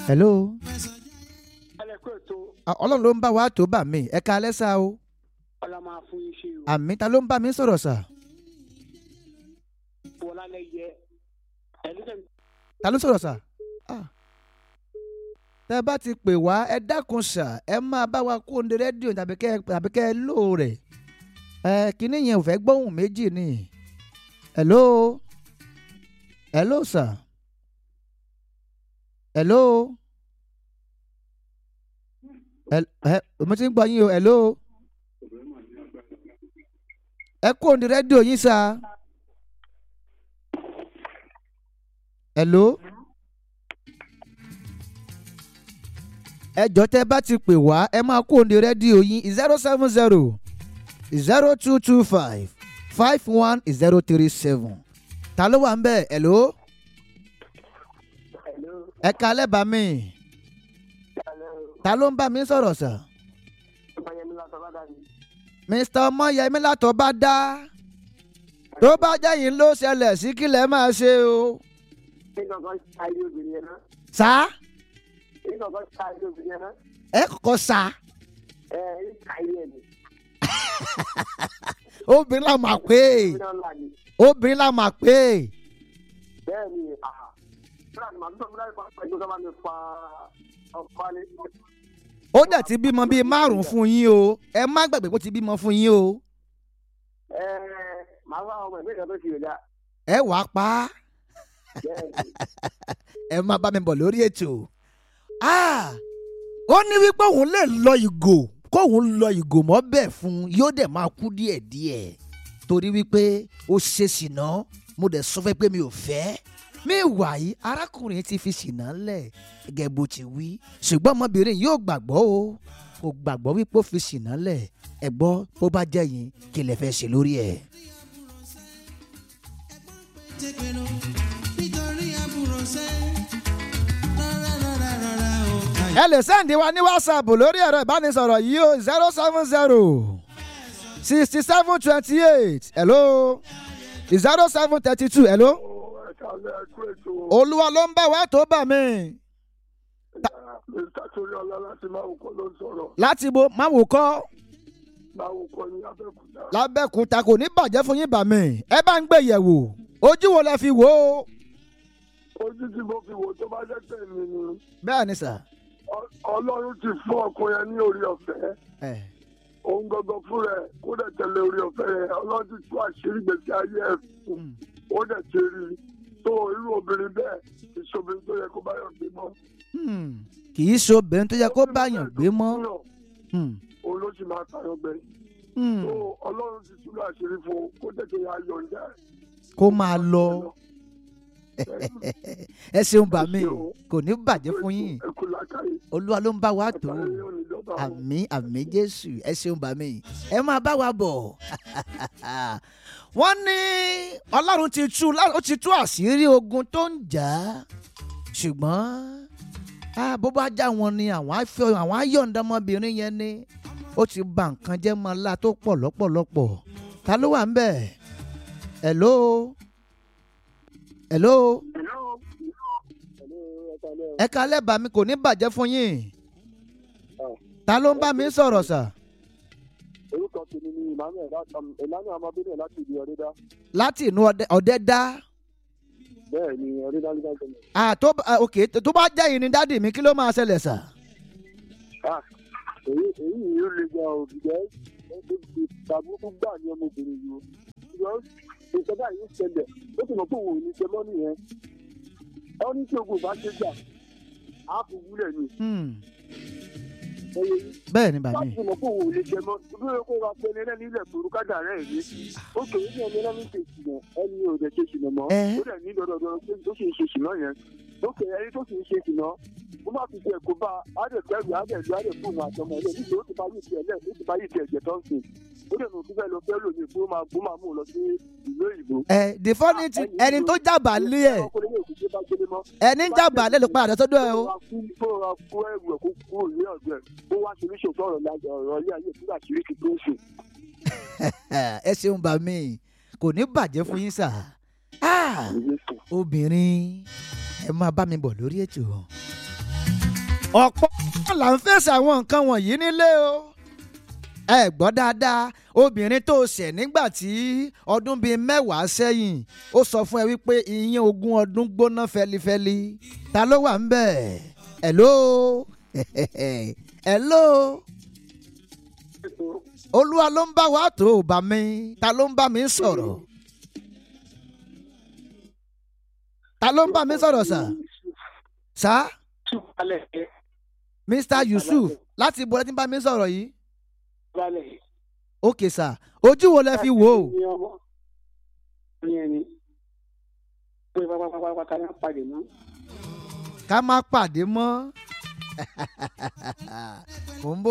hello ẹlẹ́kọ̀ ètò Ah, ọlọ́run ló ń bá wa tó bà mí ẹ ká alẹ́ sá o ọlá máa fún yín ṣe o àmì ta ló ń bá mi sọ̀rọ̀ sà wọlá lẹ́yẹ ẹni tẹ̀ ta ló sọ̀rọ̀ sà Ah. tẹ́ ẹ bá ti pè wá ẹ dákun sà ẹ máa bá wa kó ní rédíò tàbí kẹ́ tàbí kẹ́ ẹ lò rẹ̀ ẹ kíní yẹn ò fẹ́ gbóhùn méjì ni hello hello sà hello Hel- ẹ mo ti ń gbọ́ yín o hello ẹ kó ní rédíò yín sà hello. ẹ jọ tẹ bá ti pè wá ẹ máa kó ní rédíò yín zero seven zero zero two two five five one zero three seven ta ló wà ń bẹ̀ hello hello ẹ kalẹ́ bá mi hello ta ló ń bá mi sọ̀rọ̀ sà ọmọyẹmí látọ̀ bá dàbí mr ọmọyẹmí látọ̀ bá dá tó bá jẹ́ yín ló ṣẹlẹ̀ sí kí lẹ́ máa ṣe o ní kankan ṣáájú obìnrin yẹn náà sá ní kankan ṣáájú obìnrin yẹn náà ẹ kọ́kọ́ sá ẹ ní ṣáájú ẹ̀ ní obìnrin la máa pè é obìnrin náà là ní obìnrin la máa pè é bẹ́ẹ̀ ni àhà fúlàní màá tó fúlàní kan pẹ̀lú kí wọ́n bá mi fa ọkọ alẹ́ ó dẹ̀ ti bímọ bíi márùn-ún fún yín o ẹ má gbàgbé pé ó ti bímọ fún yín o ẹ màá wá ọmọ ìgbésẹ̀ tó ti rẹ̀ dá ẹ wàá pa á bẹ́ẹ̀ ni ẹ máa bá mi bọ̀ lórí ètò. Ah, ó ní wípé òun lè lọ ìgò kóun lọ ìgò mọ́ bẹ́ẹ̀ fún un yóò dẹ̀ máa kú díẹ̀díẹ̀ torí wípé ó ṣe ṣìnà mo dẹ̀ sọ fẹ́ pé mi ò fẹ́ mi wà yìí arákùnrin ti fi ṣìnà lẹ̀ gẹ́gẹ́ bó ti wí ṣùgbọ́n ọmọbìnrin yóò gbàgbọ́ o kò gbàgbọ́ wípé ó fi ṣìnà lẹ̀ ẹ gbọ́ bó bá jẹ́ yín kí lẹ fẹ́ ṣe lórí ẹ̀. tẹpẹrọ nítorí àbúrò sẹ rárá rárá rárá o. ẹ lè sẹ́ǹdì wa ní whatsapp lórí ẹ̀rọ ìbánisọ̀rọ̀ yìí o zero seven zero sixty seven twenty eight hello zero seven thirty two hello ẹ káàlẹ́ ẹkú ètò olúwa ló ń bá wa tó bà mí mr toriola láti máa wùkọ́ ló ń sọ̀rọ̀ láti bo máwò kọ́ máa wùkọ́ ní abẹ́òkúta lábẹ́kúta kò ní bàjẹ́ fún yín bà mí ẹ bá ń gbé yẹ̀wò ojú wo lẹ fi wò ó ojú tí mo fi wò tó bá jẹ́ pé mi ni bẹ́ẹ̀ ni sà Ọ- ọlọ́run ti fún ọkùnrin yẹn ní orí ọ̀fẹ́ ẹ òun gangan fún rẹ̀ kó dẹ̀ tẹ̀lé orí ọ̀fẹ́ yẹn ọlọ́run ti tú àṣírí gbèsè ayé ẹ̀ fún Mm. ó dẹ̀ ṣe rí i tó irú obìnrin bẹ́ẹ̀ ìṣòbìnrin tó yẹ kó bá yọ̀ gbé mọ́. Hmm. kì í ṣe obìnrin tó yẹ kó báyàn gbé mọ́ Hmm. òun ló sì máa tayọ gbẹ. Hmm. tó ọlọ́run ti tú àṣírí fún un kó tètè yà yọ̀ǹda ẹ̀. kó máa lọ ẹ ṣeun bà mí kò ní bàjẹ́ fún yín ẹ kú làákàyè olúwa ló ń bá wa tó àtàlẹ́ yóò ní dọ́gba o. àmì àmì jésù ẹ ṣeun bá mi ẹ máa bá wa bọ̀ wọ́n ní ọlọ́run ti tú lá- ó ti tú àṣírí ogun tó ń jà á ṣùgbọ́n ah, bó bá já wọn ni àwọn á fẹ́ àwọn á yọ̀ǹda ọmọbìnrin yẹn ni ó ti ba nǹkan jẹ́ mọ́ ńlá tó pọ̀ lọ́pọ̀lọpọ̀ ta ló wà ń bẹ̀ hello hello ẹ kalẹ́ bá mi kò ní bàjẹ́ fún yín ta ló ń bá mi sọ̀rọ̀ sà. orúkọ tèmi ni emmanuel emmanuel ọmọbìnrin láti ìlú ọdẹdá láti inú ọdẹ- ọdẹ dá bẹ́ẹ̀ ni ọdẹdá ló bá jẹ mọ. ah, tó bá- ah, ok tó bá jẹ́ yìí ni dádì mi kí ló máa ṣẹlẹ̀ sà. èyí èyí yìí ó le gan o jẹ́ ìdàgbùkú gbà ní ọmọbìnrin yìí o ṣùgbọ́n ìjọba yìí ń ṣẹlẹ̀ ó sì mọ̀ pé òun ò ní ṣe mọ́ nìyẹn ẹ ó ní tí ogun bá ṣe jà á fi wúlẹ̀ ni Hmm, ẹyẹ yìí bẹ́ẹ̀ ni bàmí láti mọ̀ pé òun ò lè ṣe mọ́ ibi rẹ̀ kó ra pé ẹni ẹlẹ́ni ilẹ̀ tó rúkádà rẹ̀ ní ó kéré ní ẹni ẹlẹ́ni ṣe ìṣìnà ẹni ò dẹ̀ ṣe ìṣìnà mọ́ Ẹ. ó dẹ̀ ní dọ́dọ̀dọ̀ pé tó sì ń ṣe ìṣìnà yẹn ó kéré ẹni tó sì ń ṣe ìṣìnà ó má fi ṣe ẹ̀kọ́ bá adẹ̀kẹ́rù adẹ̀lú adẹ̀fóònù àtọmọ ẹ̀ nítorí ó ti bá yìí tiẹ̀ lẹ̀ ó ti bá yìí tiẹ̀ jẹ̀ tó ń sìn ó dẹ̀ nù fífẹ́ lọ fẹ́ lòmí fún máa bó máa mú un lọ sí ìlú òyìnbó. ẹ the funny thing ẹni tó jábà lé ẹ ọkùnrin ní òkúté bá gbélé mọ́ ẹni jábà lé ló padà sọ́dọ̀ ẹ o. kó ra kó ẹrù ẹ̀ kó kúrò ní ọ̀dọ̀ ẹ̀ kó wá sí oníṣòwò ọ̀rọ̀ lájọ ọ̀rọ̀ ilé ayé fúnra kiri kí tó ń sìn. ẹ ṣeun bàmí kò ní bàjẹ́ fún yín sà. Ah, obìnrin ẹ máa bá mi bọ̀ lórí ètò. ọ̀pọ̀ là ń fèsì àwọn nǹkan wọ̀nyí nílé o ẹ gbọ́ dáadáa obìnrin tó ṣẹ̀ nígbà tí ọdún bíi mẹ́wàá sẹ́yìn ó sọ fún ẹ wípé ìyẹn ogún ọdún gbóná fẹlifẹli ta ló wà ń bẹ̀ hello hello olúwa ló ń bá wa tó ò bá mi ta ló ń bá mi sọ̀rọ̀ ta ló ń bá mi sọ̀rọ̀ sà sà mr yusuf láti ibo lẹ ti ń bá mi sọ̀rọ̀ yìí ok sà ojú wo lẹ fi wò ó ká má pàdé mọ́ mò ń bọ̀.